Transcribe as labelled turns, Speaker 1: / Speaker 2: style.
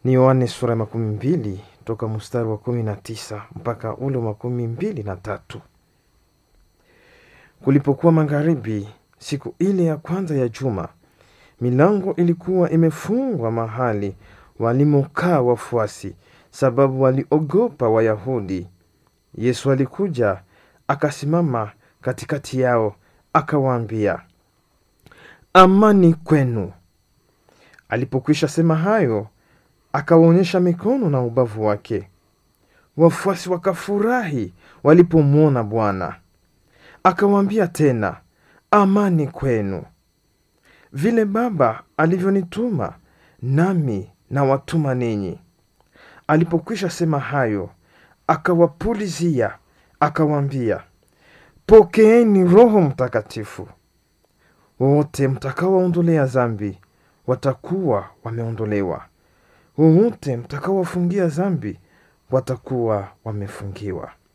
Speaker 1: ni Yohane sura ya makumi mbili toka mstari wa kumi na tisa mpaka ule wa makumi mbili na tatu. Kulipokuwa magharibi siku ile ya kwanza ya juma, milango ilikuwa imefungwa mahali walimokaa wafuasi, sababu waliogopa Wayahudi. Yesu alikuja akasimama katikati yao, akawaambia, amani kwenu. Alipokwisha sema hayo, akawaonyesha mikono na ubavu wake. Wafuasi wakafurahi walipomwona Bwana. Akawaambia tena, amani kwenu. Vile Baba alivyonituma, nami nawatuma ninyi. Alipokwisha sema hayo, akawapulizia, akawaambia, pokeeni Roho Mtakatifu. Wowote mtakaowaondolea dhambi watakuwa wameondolewa, wowote mtakaowafungia dhambi watakuwa wamefungiwa.